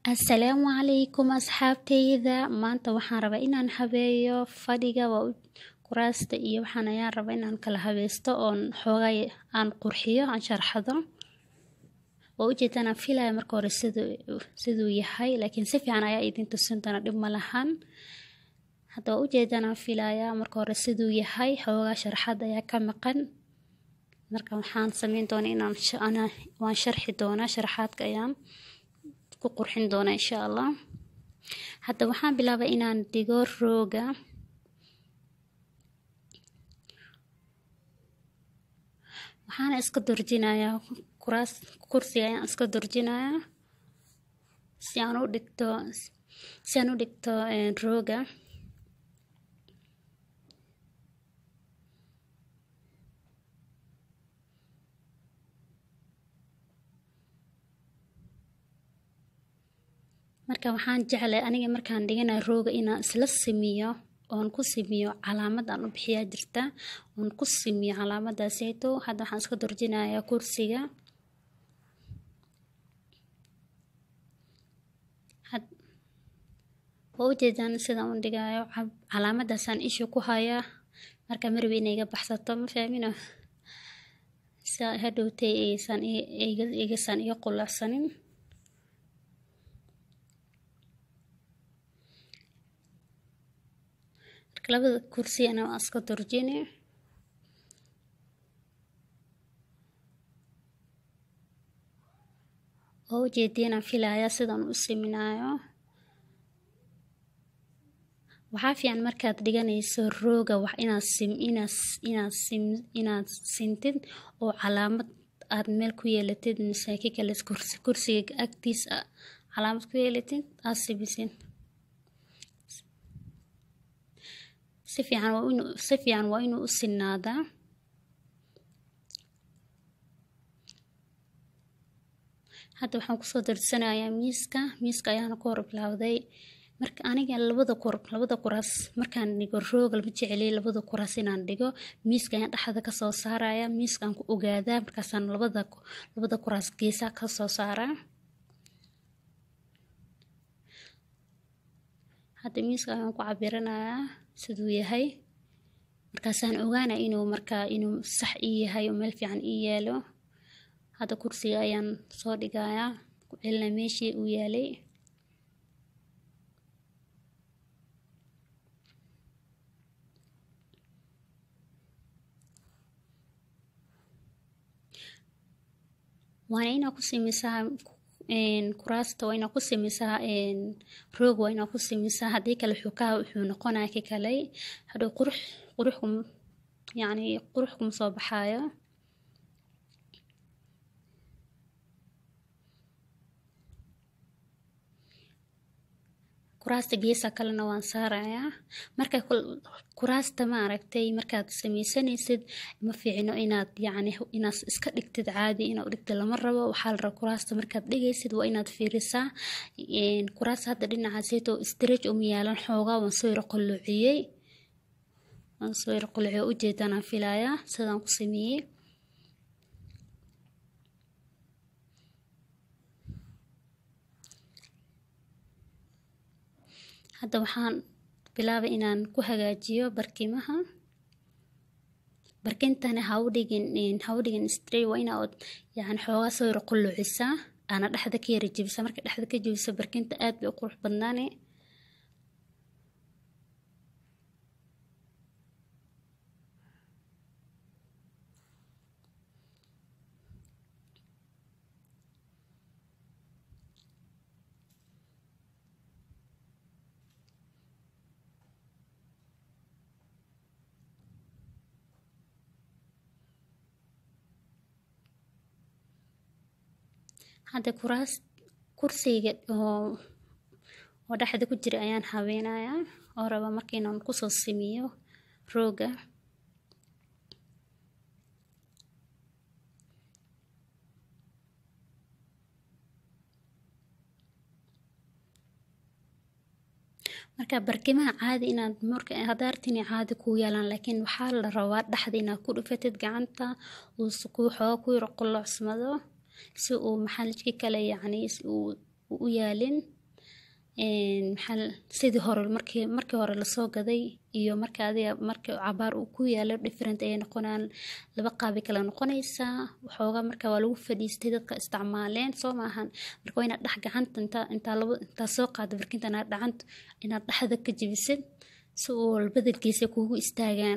Asalaamu calaykum asxaabteyda maanta waxaan rabaa inaan habeeyo fadhiga waa u- kuraasta iyo waxaan ayaan rabaa inaan kala habeysto oon xoogay aan qurxiyo aan sharxado waa ujeedaan aan filaya marka hore siduu siduu yahay laakiin si fiican ayaa idin tusin doona dhib ma lahan hadda waa ujeedaan aan filaya marka hore siduu yahay xoogaa sharxad ayaa ka maqan marka waxaan sameyn doonaa inaan sh- ana waan sharxi doonaa sharaxaadka ayaan ku qurxin doonaa insha allah hadda waxaan bilaabay inaan dhigo rooga waxaana iska durjinayaa kuraas kursiga ayaan iska durjinayaa si aan u dhigto si aan u dhigto een, rooga marka waxaan jeclay aniga markaan dhiganayo rooga inaan isla simiyo oon ku simiyo calaamad aan u bixiyaa jirta oon ku simiyo calaamadaaseyto hadda waxaan iska durjinayaa kursiga had waa ujeedaan sidaan u dhigayo ca- calaamadaasaan isha ku hayaa marka marbi inay iga baxsato ma fahmino sa hadhowtay aysan i- iga igasaan iga qulacsanin marka labada kursi ana waa iska durjini waa ujeediin aan filaya sidaan u siminayo waxaa fiican markaad dhiganayso rooga wax inaad sim inaad inaad sim inaad sintid oo calaamad aad meel ku yeelatid mise ki kale kursi kursiga agtiis a calaamad ku yeelatid aad simisid si fiican waa inuu si fiican waa inuu u sinaadaa hadda waxaan kusoo darsanayaa miiska miiska ayaana ku hor bilowday marka aniga labada kur labada kuraas markaan dhigo rooga lama jeceliy labada kuraas inaan dhigo miiska ayaan dhexda kasoo saaraya miiskaan ku ogaadaa markaasaan labada labada kuraas geesaa kasoo saaraa hadda miiska ayaan ku cabiranayaa siduu yahay markaasaan ogaana inuu markaa inuu sax ii yahay oo meel fiican ii yaalo hadda kursiga ayaan soo dhigayaa ku celina meeshii uu yaalay waana inaa ku simisaa een, kuraasta waa inaa ku simisaa een, roog waa inaa ku simisaa haddii kale wuxuu ka wuxuu noqonaya ki kale hadhow qurux qurux kum yacni qurux kuma soo baxaayo kuraasta geesa kalena waan saarayaa marka kul- kuraasta ma aragtay markaad sameysanaysid ma fiicno inaad yacni inaad iska dhigtid caadi inaad u dhigtid lama rabo waxaa la rabaa kuraasta markaad dhigaysid waa inaad fiirisaa een, kuraasta hadda dhinacaaseyto stretch uma yaalan xoogaa waan soo yara qalloociyey waan soo yara qalloociyey ujeedaan aan filayaa sidaan ku sameeyey hadda waxaan bilaabay inaan ku hagaajiyo barkimaha barkintana ha u dhigin een, ha u dhigin stray waa ina ood yani xoogaa soo yara qullucisaa aana dhexda ka yara jebisa marka dhexda ka jebiso barkinta aad bay u qurux badnaane hadda kuraas kursiga oo oo dhexda ku jira ayaan habeynayaa oo raba marka inaan kusoo simiyo rooga marka barkimaha caadi inaad marka hadaartin caadi kuu yaalaan laakiin waxaa la rabaa dhexda inaad ku dhufatid gacanta uu kuu xooga ku yaro qullocsmado si uu maxalijki kale yacni si uu u yaalin maxaa sidii hore markii markii hore lasoo gaday iyo marka adiga markii cabaar uu ku yaalo different ayay noqonaan laba qaabay kala noqonaysaa waxoogaa marka waa lagu fadhiistay dadka isticmaaleen soo maahan marka waa inaad dhex gacanta intaa intaa laba intaa soo qaada barkinta inaad dhacanta inaad dhexda ka jebisid si uu badalkiisa kugu istaagaan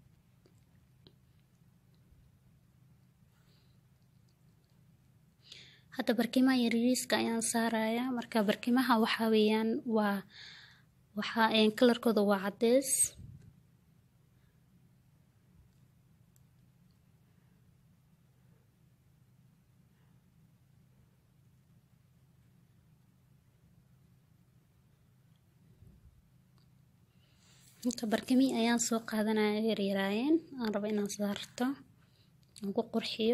hadda barkimaha yaryariiska ayaan saarayaa marka barkimaha waxaa weeyaan waa waxaa kalarkooda waa caddeys inta barkimihii ayaan soo qaadanaya yaryaraayeen aan rabo inaan saarto aan ku qurxiyo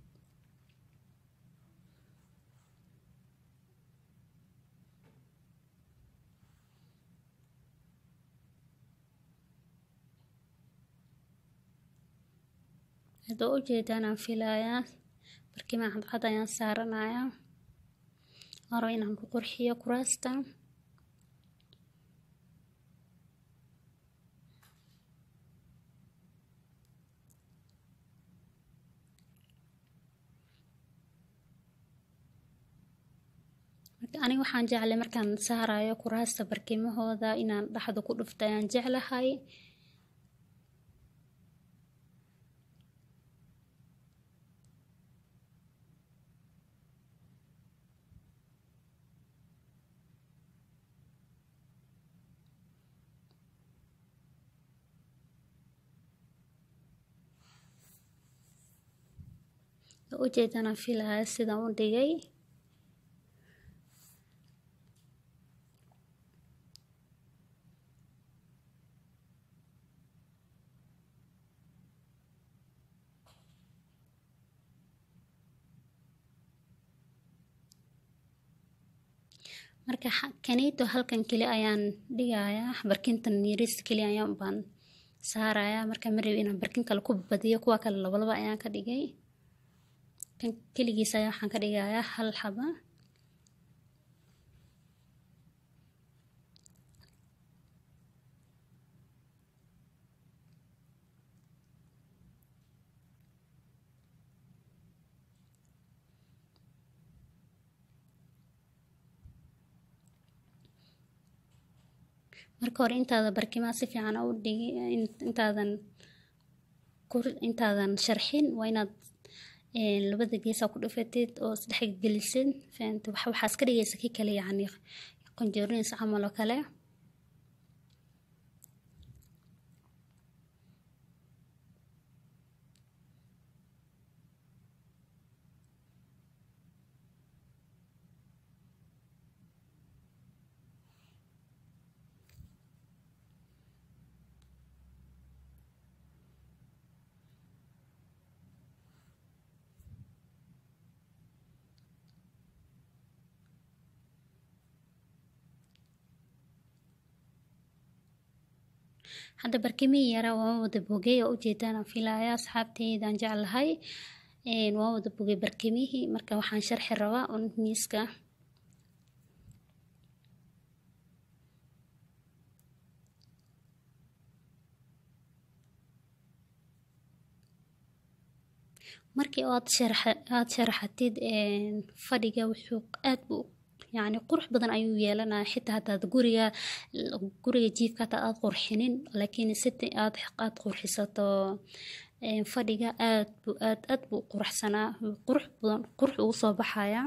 hadda u jeedaan aan filayaa barkimaa cadcad ayaan saaranayaa aan rabo inaan ku qurxiyo kuraasta aniga waxaan jeclay markaan saarayo kuraasta barkimahooda inaan dhexda ku dhufto ayaan jeclahay ujeedana filaya sidaan u dhigay marka kanito halkan keli ayaan dhigayaa barkintan yariis keli ayaan baan saarayaa marka marab inaan barkin kale ku badiyo kuwa kale labalaba ayaan ka dhigay kan keligiis ayaa waxaan ka dhigayaa hal xaba marka hore intaada barkimaha si fiican u dhigi intaadan intaadan sharxin waa inaad labada geesaa ku dhufatid oo isdhex gelisid fahamta wax waxaas ka dhigaysa ki kale yacni qanjoorinays camal oo kale hadda barkimihii yaraa waan wada bogay oo ujeedaan aan filaya asxaabteydaan jeclahay waan wada bogay barkimihii marka waxaan sharxi rabaa un miiska markii aad sharaxa aad sharaxatid fadhiga wuxuu aad buu yacni qurux badan ayuu yeelanaya xitaa hadaad guriga guriga jiifka hataa aad qurxinin laakiin siti aad aad qurxisato fadhiga aad buu aad aad buu quruxsanaa qurux badan qurux ugu soo baxaya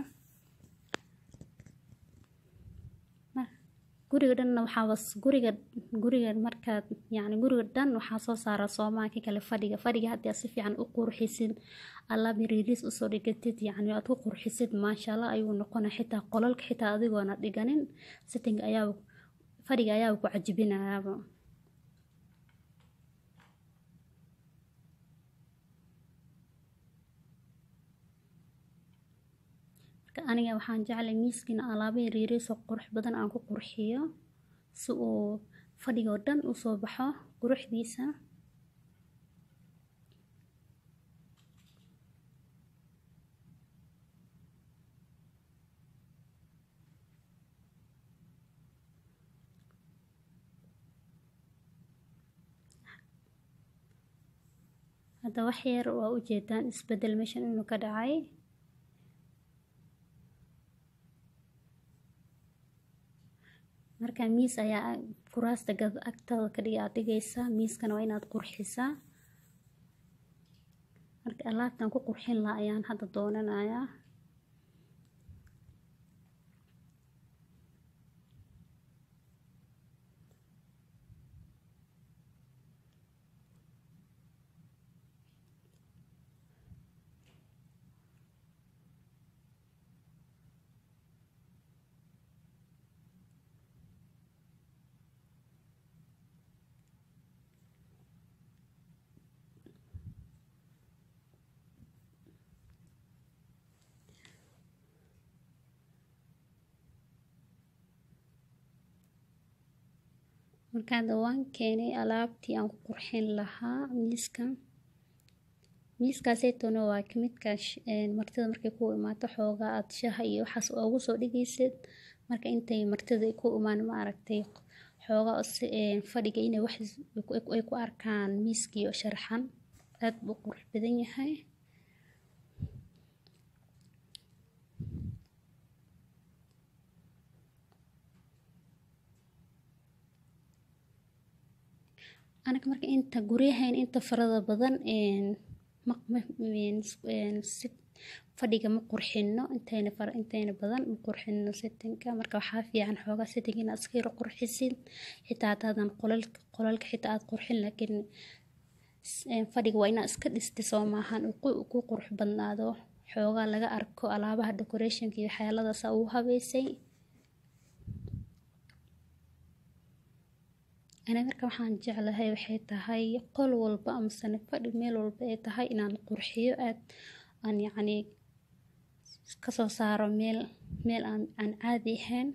guriga dhanna waxaa guriga guriga markaad yacni guriga dhan waxaa soo saara soomaalka kale fadhiga fadhiga haddii aad si fiican u qurxisid alaab yariiriis usoo dhigatid yacni aad ku qurxisid maasha allah ayuu noqona xitaa qolalka xitaa adigoona dhiganin sitting ayaa fadhiga ayaa ku cajibinayaaba marka aniga waxaan jeclay miiskiina alaabo yariiriis oo qurux badan aan ku qurxiyo si uu fadhiga oo dhan usoo baxo quruxdiisa hadda wax yar waa ujeedaan isbedel meeshan inuu ka dhacay marka miis ayaa kuraasta agtada ka dhiga aad dhigaysaa miiskana waa inaad qurxisaa marka alaabtan ku qurxin laha ayaan hadda doonanayaa markaada waan keenay alaabtii aan ku qurxin lahaa miiska miiskaaseytona waa kamidka martida markay ku imaato xoogaa aad shaha iyo waxaas ugu soo dhigaysid marka intay martida ku imaan ma aragtay xoogaa fadhiga inay wax ay ku arkaan miiskii oo sharxan aad buu qurux badan yahay anaga marka inta guryahayn inta farada badan fadhiga ma qurxino intayna intayna badan ma qurxino settinka marka waxaa fiican xoogaa setting inaad iska yaro qurxisid xitaa hadaadan qolalka qolalka xitaa aad qurxin laakiin fadhiga waa inaad iska dhistay soo maahan ku qurux badnaado xoogaa laga arko alaabaha decorationka iyo waxyaaladaasa ugu habeysay ani marka waxaan jeclahay waxay tahay qol walba amasane fadhi meel walba ay tahay inaan qurxiyo aad aan yacni kasoo saaro meel meel aan aan caadi ahayn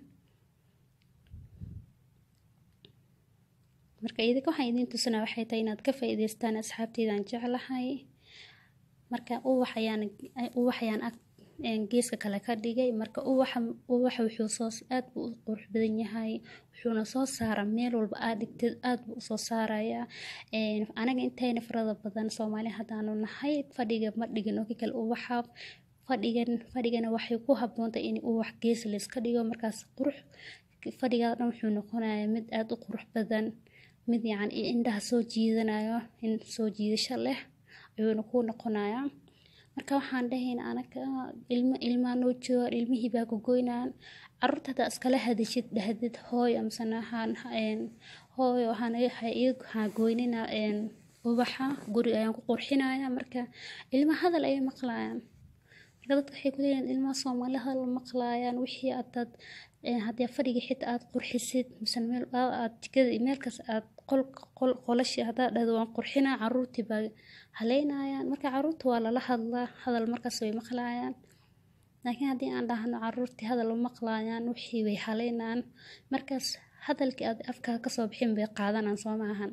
marka idinka waxaan idiin tusinaa waxay tahay inaad ka faa'iidaystaan asxaabteydaan jeclahay marka ubax ayaan ubax ayaan ag geeska kale ka dhigay marka ubaxa ubaxa wuxuu soo aad buu u qurux badan yahay wuxuuna soo saara meel walba aad dhigtid aad buu usoo saarayaa anaga intayna farada badan soomaali haddaanu nahay fadhiga ma dhigin oo kale ubaxa fadhigan fadhigana waxay ku habboontahay in ubax gees layska dhigo markaas qurux fadhigaa dhan wuxuu noqonayaa mid aad u qurux badan mid yacni indhaha soo jiidanayo in soo jiidasho leh ayuuna ku noqonayaa marka waxaan dhahayn anaga ilmo ilmaa noo jooga ilmihii baa gogoynaan caruurta hadaa iskala hadashid dhahdid hooy amasana hooy ha goynina ubaxa guri ayaan ku qurxinaya marka ilma hadal ayay maqlayaan marka dadka waxay kuleeyihin ilmaha soomaali hadal maqlayaan wixii adaad haddii fadhiga xitaa aad qurxisid misena meel aad jikada meelkaas aad qol qol qolashi haddaad dhahdo waan qurxinaa caruurtii baa haleynayaan marka caruurta waa lala hadlaa hadal markaas way maqlayaan laakiin haddii aan dhahno caruurtii hadal ma maqlayaan wixii way haleynaan markaas hadalkii aad afkaa kasoo bixin bay qaadanaan soo maahan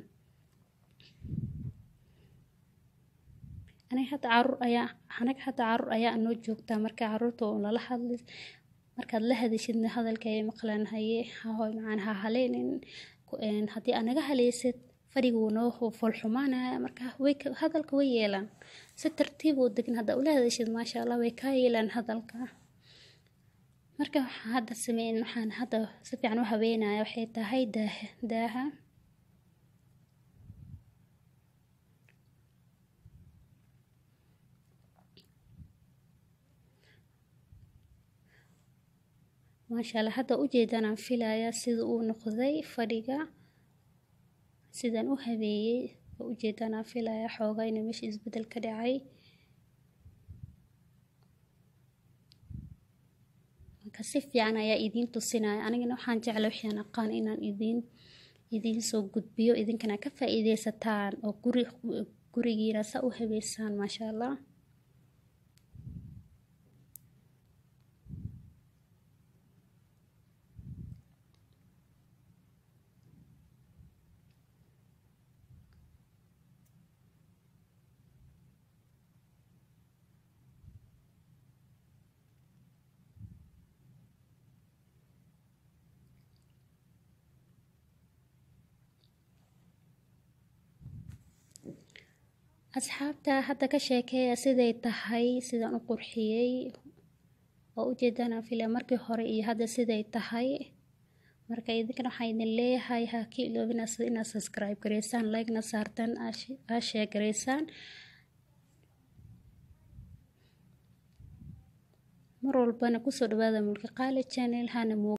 aniga hadda caruur ayaa anaga hadda caruur ayaa noo joogtaa marka caruurta oo lala hadli markaad la hadashidna hadalka ay maqlaan haye hahoy macaan ha haleynin haddii aad naga haleysid fadhiga wuu noo foolxumaanaya marka way hadalka way yeelaan si tartiib oo degan haddaa ula hadashid maasha allah way kaa yeelaan hadalka marka waxaan hadda sameyn waxaan hadda si fiican u habeynaya waxay tahay daaha daaha maasha allah hadda ujeedaan aan filayaa sida uu noqday fadhiga sidaan u habeeyey oo ujeedaan aan filayaa xoogaa inuu meesha isbedel ka dhacay marka si fiican ayaa idiin tusinaya anigana waxaan jecla waxaan aqaan inaan idiin idiin soo gudbiyo idinkana ka faa'iideysataan oo guri gurigiina saa u habeysaan maasha allah asxaabta hadda ka sheekeeya siday tahay sidaan u qurxiyey oo ujeedaan aan filaya markii hore iyo hadda siday tahay marka idinkana waxaan idin leeyahay ha ka iloobina sida inaad subscribe gareysaan like-na saartaan aa share gareysaan mar walbana kusoo dhawaada mulki qaali channel hana